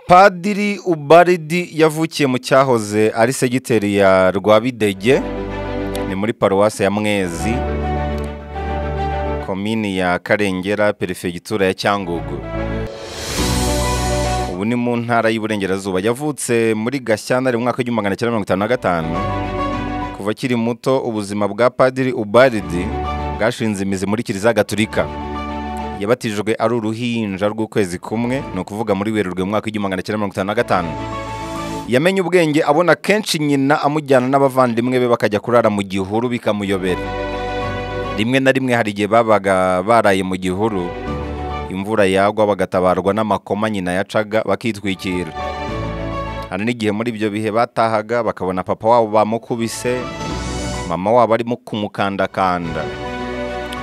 padiri ubaridi yavukiye mu cyahoze ari segiteri ya rwabidege ni muri paruwasi ya mwezi komini ya karengera perefegitura ya cyangugu ubu ni mu ntara y'uburengerazuba yavutse muri gashyantare mu mwaka w'igihumbi magana cyenda mirongo itanu na gatanu kuva akiri muto ubuzima bwa padiri ubaridi bwashinze imizi muri kiliziya gaturika yabatijwe ari uruhinja rw'ukwezi kumwe ni ukuvuga muri werurwe mu mwaka w'igihumbi magana cyenda mirongo itanu na gatanu yamenye ubwenge abona kenshi nyina amujyana n'abavandimwe be bakajya kurara mu gihuru bikamuyobera rimwe na rimwe hari igihe babaga baraye mu gihuru imvura yagwa bagatabarwa n'amakoma nyina yacaga bakitwikira hari n'igihe muri ibyo bihe batahaga bakabona papa wabo bamukubise mama wabo arimo kumukandakanda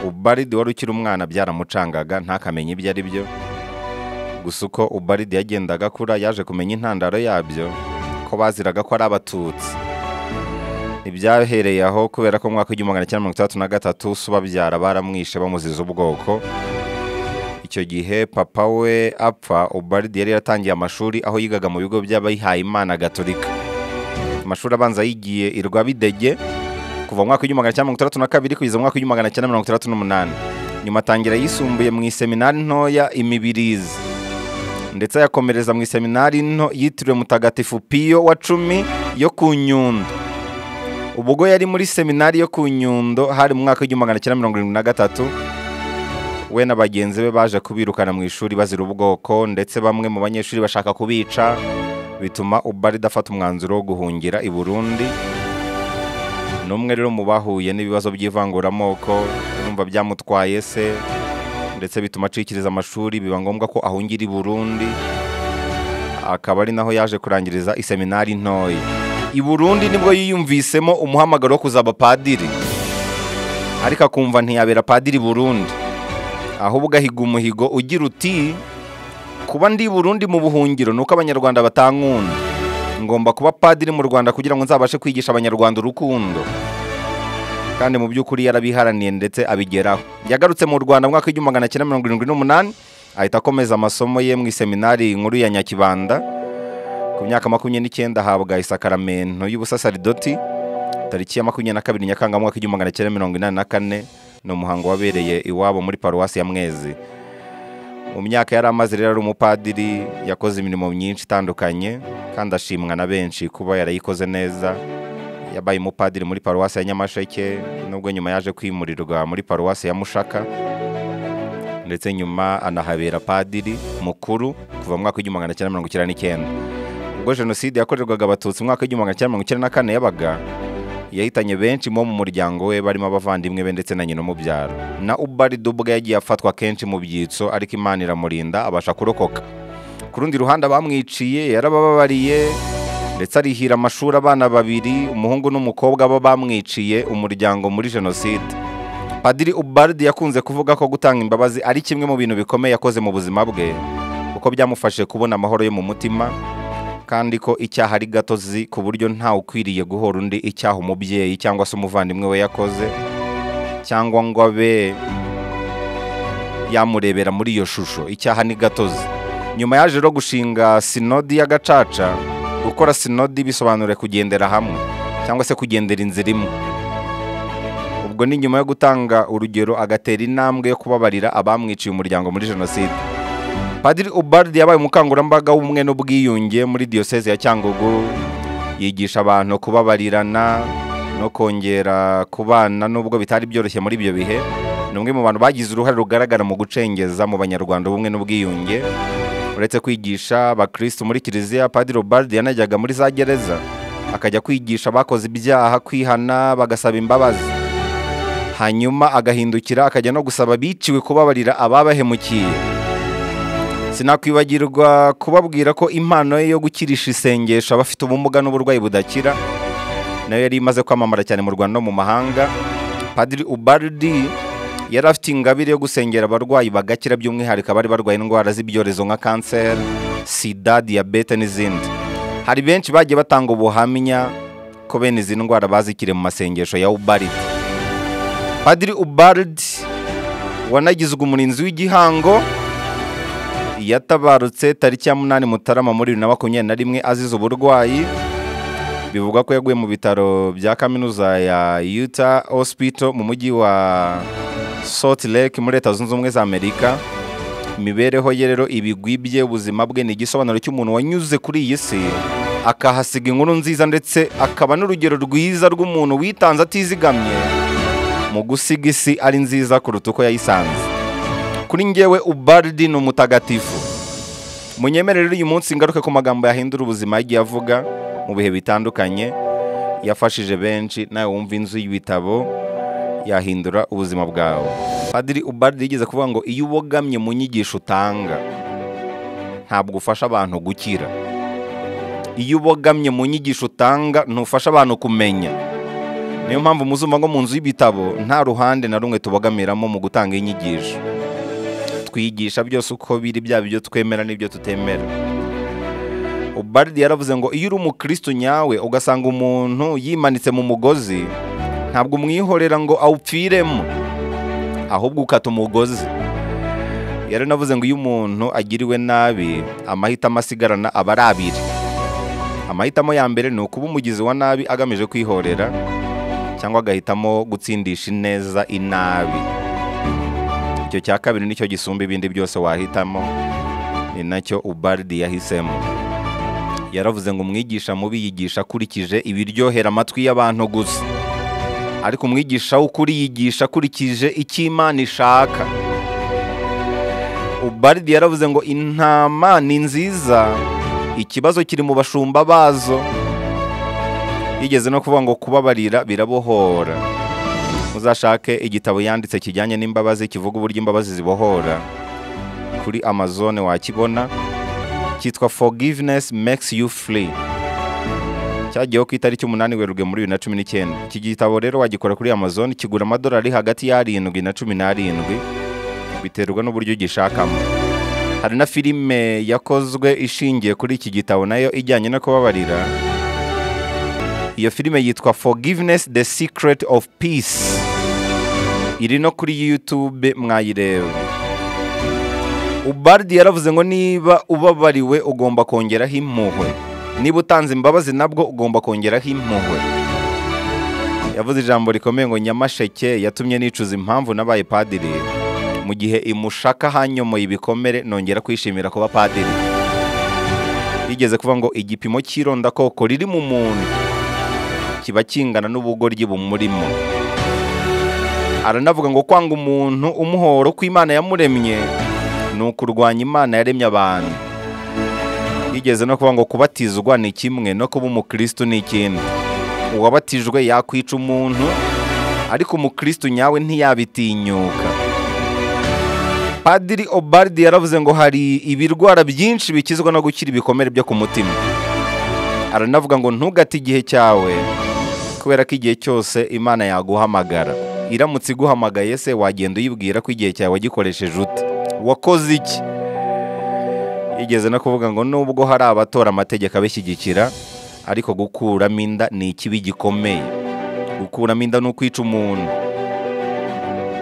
ubaridi wari ukiri umwana byaramucangaga ntakamenye ibyo ari byo gusa uko ubaridi yagendaga akura yaje kumenya intandaro yabyo ko baziraga ko ari abatutsi ntibyahereye aho kubera ko mu mwaka w'igihumbi magana cyenda mirongo itandatu na gatatu se ubabyara baramwishe bamuziza ubwoko icyo gihe papa we apfa ubaridi yari yaratangiye amashuri aho yigaga mu bigo by'abihayimana gaturika amashuri abanza yigiye i rwabidege kuva mu mwaka w'igihumbi magana cyenda mirongo itandatu na kabiri kugeza mu mwaka w'igihumbi magana cyenda mirongo itandatu n'umunani nyuma atangira yisumbuye mu iseminari ntoya imibirizi ndetse ayakomereza mu iseminari nto yitiriwe mutagatifu piyo wa cumi yo ku nyundo ubwo yari muri seminari yo ku nyundo hari mu mwaka w'igihumbi magana cyenda mirongo irindwi na gatatu we na bagenzi be baje kubirukana mu ishuri bazira ubwoko ndetse bamwe mu banyeshuri bashaka kubica bituma ubarida afata umwanzuro wo guhungira i burundi ni umwe rero mu bahuye n'ibibazo by'ivanguramoko urumva byamutwaye se ndetse bituma acikiriza amashuri biba ngombwa ko ahungira i burundi akaba ari naho yaje kurangiriza iseminari ntoya i burundi nibwo yiyumvisemo umuhamagaro wo kuzaba padiri ariko akumva ntiyabera padiri burundi ahubwo ahiga umuhigo ugira uti kuba ndi i burundi mu buhungiro ni uko abanyarwanda batankunda ngomba kuba padiri mu rwanda kugira ngo nzabashe kwigisha abanyarwanda urukundo kandi mu by'ukuri yarabiharaniye ndetse abigeraho yagarutse mu rwanda mu mwaka w'igihumbi magana cyenda mirongo irindwi n'umunani ahita akomeza amasomo ye mu iseminari nkuru ya nyakibanda ku myaka makumyabiri n'icyenda ahabwa isakaramento y'ubusasaridoti tariki ya makumyabiri na kabiri nyakanga mu mwaka w'igihumbi magana cyenda mirongo inani na kane ni umuhango wabereye iwabo muri paruwasi ya mwezi mu myaka yari amaze rero ari umupadiri yakoze imirimo myinshi itandukanye kandi ashimwa na benshi kuba yarayikoze neza yabaye umupadiri muri paruwasi ya nyamasheke nubwo nyuma yaje kwimurirwa muri paruwasi ya mushaka ndetse nyuma anahabera padiri mukuru kuva mu mwaka w'igihumbi magana cyenda mirongo icyenda n'icyenda ubwo jenoside yakorerwaga abatutsi mu mwaka w'igihumbi magana cyenda mirongo icyenda na kane yabaga yahitanye benshi bo mu muryango we barimo abavandimwe be ndetse na nyina umubyara na ubarido ubwe yagiye afatwa kenshi mu byitso ariko imana iramurinda abasha kurokoka ku rundi ruhande abamwiciye yarabababariye ndetse arihira amashuri abana babiri umuhungu n'umukobwa bo bamwiciye umuryango muri jenoside padiri ubaridi yakunze kuvuga ko gutanga imbabazi ari kimwe mu bintu bikomeye yakoze mu buzima bwe kuko byamufashije kubona amahoro yo mu mutima kandi ko icyaha ari gatozi ku buryo ntawe ukwiriye guhora undi icyaha umubyeyi cyangwa se umuvandimwe we yakoze cyangwa ngo abe yamurebera muri iyo shusho icyaha ni gatozi nyuma yaje rero gushinga sinodi ya gacaca gukora sinodi bisobanura kugendera hamwe cyangwa se kugendera inzira imwe ubwo ni nyuma yo gutanga urugero agatera intambwe yo kubabarira abamwiciye umuryango muri jenoside Padiri Ubardi yabaye umukangurambaga w'ubumwe n'ubwiyunge muri Diocese ya Cyangugu yigisha abantu kubabarirana no kongera kubana nubwo bitari byoroshye muri ibyo bihe ni umwe mu bantu bagize uruhare rugaragara mu gucengeza mu banyarwanda ubumwe n'ubwiyunge uretse kwigisha abakirisitu muri kiliziya Padiri Ubardi yanajyaga muri za gereza akajya kwigisha abakoze ibyaha kwihana bagasaba imbabazi hanyuma agahindukira akajya no gusaba biciwe kubabarira ababahemukiye sinakwibagirwa kubabwira ko impano ye yo gukirisha isengesho abafite ubumuga n'uburwayi budakira nayo yari imaze kwamamara cyane mu rwanda no mu mahanga padiri ubardi yari afite ingabire yo gusengera abarwayi bagakira by'umwihariko abari barwaye indwara z'ibyorezo nka kanseri sida diyabete n'izindi hari benshi bagiye batanga ubuhamya ko bene izi ndwara bazikire mu masengesho ya ubaridi padiri ubaridi wanagizwe umurinzi w'igihango yatabarutse tariki ya munani mutarama muri bibiri na makumyabiri na rimwe azize uburwayi bivugwa ko yaguye mu bitaro bya kaminuza ya Utah Hospital mu mujyi wa Salt Lake muri leta zunze ubumwe za amerika imibereho ye rero ibigwibye ubuzima bwe ni igisobanuro cy'umuntu wanyuze kuri iyi si akahasiga inkuru nziza ndetse akaba n'urugero rwiza rw'umuntu witanze atizigamye mu gusiga isi ari nziza kuruta uko yayisanze kuri ngewe ubaridi ni umutagatifu munyemerere uyu munsi ngaruke ku magambo yahindura ubuzima yagiye avuga mu bihe bitandukanye yafashije benshi nawe wumva inzu y'ibitabo yahindura ubuzima bwawe padiri ubaridi yigeze kuvuga ngo iyo ubogamye mu nyigisho utanga ntabwo ufasha abantu gukira iyo ubogamye mu nyigisho utanga ntufasha abantu kumenya niyo mpamvu muzumva ngo mu nzu y'ibitabo nta ruhande na rumwe tubogamiramo mu gutanga inyigisho twigisha byose uko biri byaba ibyo twemera n'ibyo tutemera ubaridi yaravuze ngo iyo uri umukristo nyawe ugasanga umuntu yimanitse mu mugozi ntabwo umwihorera ngo awupfiremo ahubwo ukata umugozi yaranavuze ngo iyo umuntu agiriwe nabi amahitamo asigarana aba ari abiri amahitamo ya mbere ni ukuba umugizi wa nabi agamije kwihorera cyangwa agahitamo gutsindisha ineza inabi icyo cya kabiri nicyo gisumba ibindi byose wahitamo ni nacyo ubaridi yahisemo yaravuze ngo umwigisha mubi yigisha akurikije ibiryohera amatwi y'abantu gusa ariko umwigisha w'ukuri yigisha akurikije icyo imana ishaka ubaridi yaravuze ngo intama ni nziza ikibazo kiri mu bashumba bazo yigeze no kuvuga ngo kubabarira birabohora muzashake igitabo yanditse kijyanye n'imbabazi kivuga uburyo imbabazi zibohora kuri amazone wakibona cyitwa forgiveness makes you free cyagiyeho ku itariki umunani werurwe muri bibiri na cumi n'icyenda iki gitabo rero wagikora kuri amazone kigura amadolari hagati y'arindwi na cumi n'arindwi biterwa n'uburyo ugishakamo hari na filime yakozwe ishingiye kuri iki gitabo nayo ijyanye no kubabarira iyo filime yitwa forgiveness the secret of peace iri no kuri youtube mwayireba ubardi yaravuze ngo niba ubabariwe ugomba kongeraho impuhwe niba utanze imbabazi nabwo ugomba kongeraho impuhwe yavuze ijambo rikomeye ngo nyamasheke yatumye nicuza impamvu nabaye padiri mu gihe imushaka hanyomoye ibikomere nongera kwishimira kuba padiri yigeze kuvuga ngo igipimo cy'irondakoko riri mu muntu kiba kingana n'ubugoryi bumurimo aranavuga ngo kwanga umuntu umuhoro ko Imana yamuremye ni ukurwanya Imana yaremye abantu yigeze no kuvuga ngo kubatizwa ni kimwe no kuba umukristo ni ikindi uwabatijwe yakwica umuntu ariko umukristo nyawe ntiyabitinyuka padiri obaridi yaravuze ngo hari ibirwara byinshi bikizwa no gukira ibikomere byo ku mutima aranavuga ngo ntugate igihe cyawe kubera ko igihe cyose imana yaguhamagara iramutse iguhamagaye se wagenda uyibwira ko igihe cyawe wagikoresheje ute wakoze iki igeze no kuvuga ngo nubwo hari abatora amategeko abishyigikira ariko gukuramo inda ni ikibi gikomeye gukuramo inda ni ukwica umuntu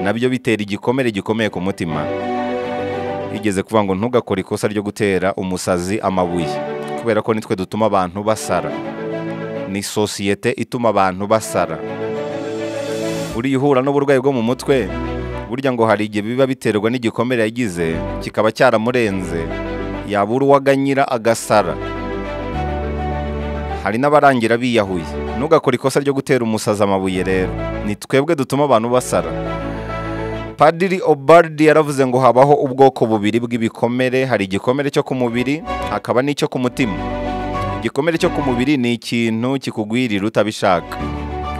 nabyo bitera igikomere gikomeye ku mutima igeze kuvuga ngo ntugakore ikosa ryo gutera umusazi amabuye kubera ko nitwe dutuma abantu basara ni sosiyete ituma abantu basara buriya uhura n'uburwayi bwo mu mutwe burya ngo hari igihe biba biterwa n'igikomere yagize kikaba cyaramurenze yabura uwaganyira agasara hari n'abarangira biyahuye ntugakore ikosa ryo gutera umusazi amabuye rero ni twebwe dutuma abantu basara padiri obaridi yaravuze ngo habaho ubwoko bubiri bw'ibikomere hari igikomere cyo ku mubiri hakaba n'icyo ku mutima igikomere cyo ku mubiri ni ikintu kikugwirira utabishaka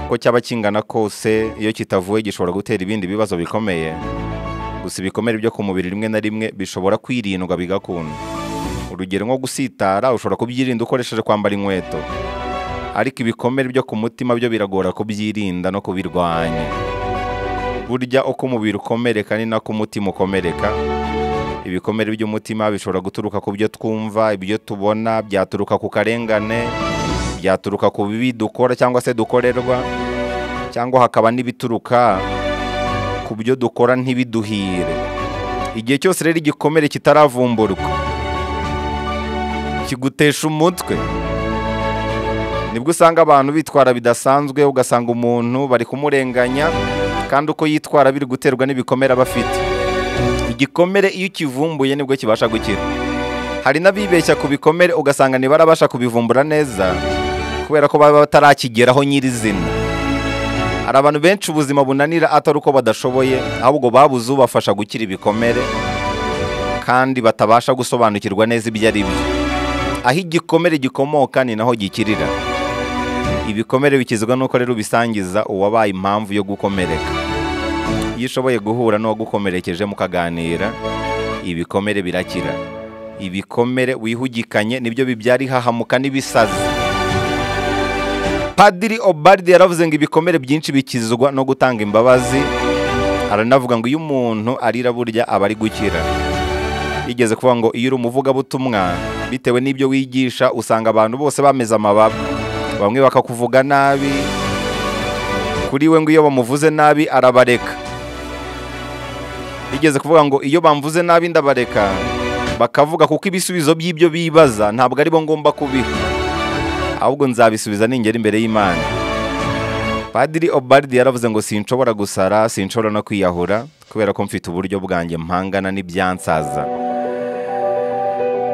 uko cyaba kingana kose iyo kitavuwe gishobora gutera ibindi bibazo bikomeye gusa ibikomere byo ku mubiri rimwe na rimwe bishobora kwirindwa bigakunda urugero nko gusitara ushobora kubyirinda ukoresheje kwambara inkweto ariko ibikomere byo ku mutima byo biragora kubyirinda no kubirwanya burya uko umubiri ukomereka ni nako umutima ukomereka ibikomere by'umutima bishobora guturuka ku byo twumva ibyo tubona byaturuka ku karengane byaturuka ku bibi dukora cyangwa se dukorerwa cyangwa hakaba n'ibituruka ku byo dukora ntibiduhire igihe cyose rero igikomere kitaravumburwa kigutesha umutwe nibwo usanga abantu bitwara bidasanzwe ugasanga umuntu bari kumurenganya kandi uko yitwara biri guterwa n'ibikomere aba afite igikomere iyo ukivumbuye nibwo kibasha gukira hari n'abibeshya ku bikomere ugasanga ntibarabasha kubivumbura neza kubera ko baba batarakigeraho nyirizina hari abantu benshi ubuzima bunanira atari uko badashoboye ahubwo babuze ubafasha gukira ibikomere kandi batabasha gusobanukirwa neza ibyo ari byo aho igikomere gikomoka ni naho gikirira ibikomere bikizwa n'uko rero ubisangiza uwabaye impamvu yo gukomereka iyo ushoboye guhura n'uwagukomerekeje mukaganira ibikomere birakira ibikomere wihugikanye nibyo bibyara ihahamuka n'ibisazi padiri obaride yaravuze ngo ibikomere byinshi bikizwa no gutanga imbabazi aranavuga ngo iyo umuntu arira burya aba ari gukira yigeze kuvuga ngo iyo uri umuvugabutumwa bitewe n'ibyo wigisha usanga abantu bose bameze amababa bamwe bakakuvuga nabi kuri we ngo iyo bamuvuze nabi arabareka yigeze kuvuga ngo iyo bamvuze nabi ndabareka bakavuga kuko ibisubizo by'ibyo bibaza ntabwo aribo ngomba kubiha ahubwo nzabisubiza ningera imbere y'imana padiri obaridi yaravuze ngo sinshobora gusara sinshobora no kwiyahura kubera ko mfite uburyo bwanjye mpangana n'ibyansaza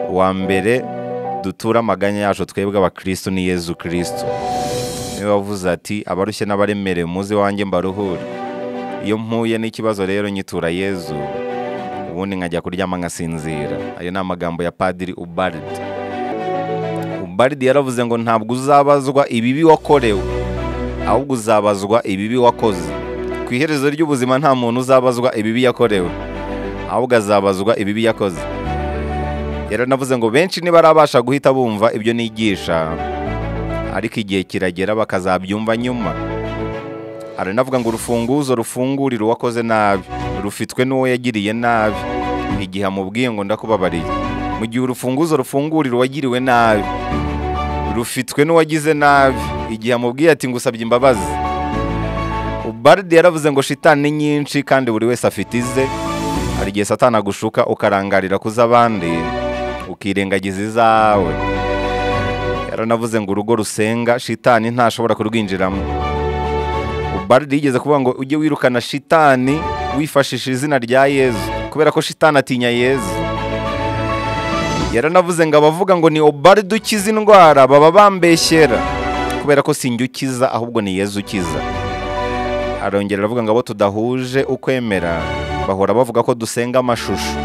wa mbere dutura amaganya yacu twebwe abakristo ni yezu kristo niwe wavuze ati abarushye n'abaremerewe muze wanjye mbaruhure iyo mpuye n'ikibazo rero nyitura yezu ubundi nkajya kuryama nkasinzira ayo ni amagambo ya padiri ubaridi ubaridi yaravuze ngo ntabwo uzabazwa ibibi wakorewe ahubwo uzabazwa ibibi wakoze ku iherezo ry'ubuzima nta muntu uzabazwa ibibi yakorewe ahubwo azabazwa ibibi yakoze rero navuze ngo benshi ntibarabasha guhita bumva ibyo nigisha ariko igihe kiragera bakazabyumva nyuma aranavuga ngo urufunguzo rufungurira uwakoze nabi rufitwe n'uwo yagiriye nabi igihe amubwiye ngo ndakubabariye mu gihe urufunguzo rufungurira uwagiriwe nabi rufitwe n'uwagize nabi igihe amubwiye ati ngusabye imbabazi ubaridi yaravuze ngo shitani ni nyinshi kandi buri wese afite ize hari igihe satana agushuka ukarangarira ku z'abandi ukirengagiza izawe yaranavuze ngo urugo rusenga shitani ntashobora kurwinjiramo ubaridi yigeze kuvuga ngo ujye wirukana shitani wifashisha izina rya yezu kubera ko shitani atinya yezu yaranavuze ngo abavuga ngo ni obaride ukiza indwara baba bambeshyera kubera ko sinjye ukiza ahubwo ni yezu ukiza arongera aravuga ngo abo tudahuje ukwemera bahora bavuga ko dusenga amashusho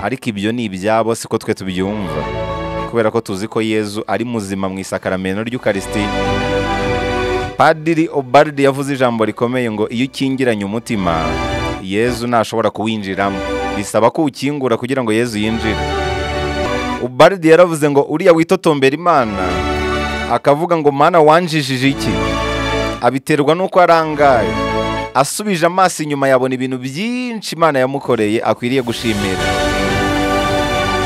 ariko ibyo ni ibyabo siko twe tubyumva kubera ko tuzi ko yezu ari muzima mu isakaramento ry'ukarisitiya padiri obaride yavuze ijambo rikomeye ngo iyo ukingiranye umutima yezu ntashobora kuwinjiramo bisaba ko uwukingura kugira ngo yezu yinjire ubaridi yaravuze ngo uriya witotombera imana akavuga ngo mana wanjijije iki abiterwa n'uko arangaye asubije amaso inyuma yabona ibintu byinshi imana yamukoreye akwiriye gushimira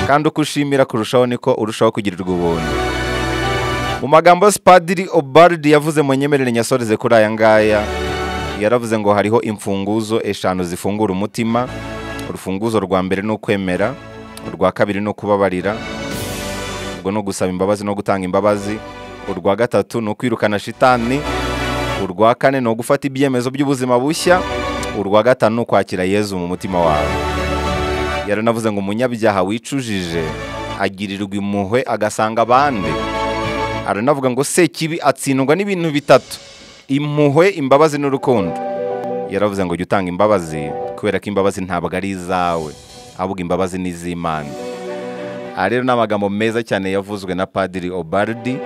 kandi uko ushimira kurushaho niko urushaho kugirirwa ubuntu mu magambo yose padiri obaridi yavuze mu nyemerere nyasoreze kuri aya ngaya yaravuze ngo hariho imfunguzo eshanu zifungura umutima urufunguzo rwa mbere ni ukwemera urwa kabiri ni ukubabarira ubwo ni ugusaba imbabazi no gutanga imbabazi urwa gatatu ni ukwirukana shitani urwa kane ni ugufata ibyemezo by'ubuzima bushya urwa gatanu ni ukwakira yezu mu mutima wawe yaranavuze ngo umunyabyaha wicujije agirirwa impuhwe agasanga abandi aranavuga ngo sekibi atsindwa n'ibintu bitatu impuhwe imbabazi n'urukundo yaravuze ngo jya utanga imbabazi kubera ko imbabazi ntabwo ari izawe ahubwo imbabazi ni iz'imana aha rero ni amagambo meza cyane yavuzwe na padiri obaridi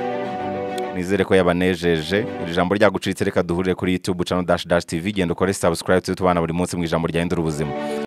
nizere ko yabanejeje iri jambo ryagucitse reka duhurire kuri youtube channel dash dash tv genda ukore subscribe tujye tubana buri munsi mu ijambo ryahindura ubuzima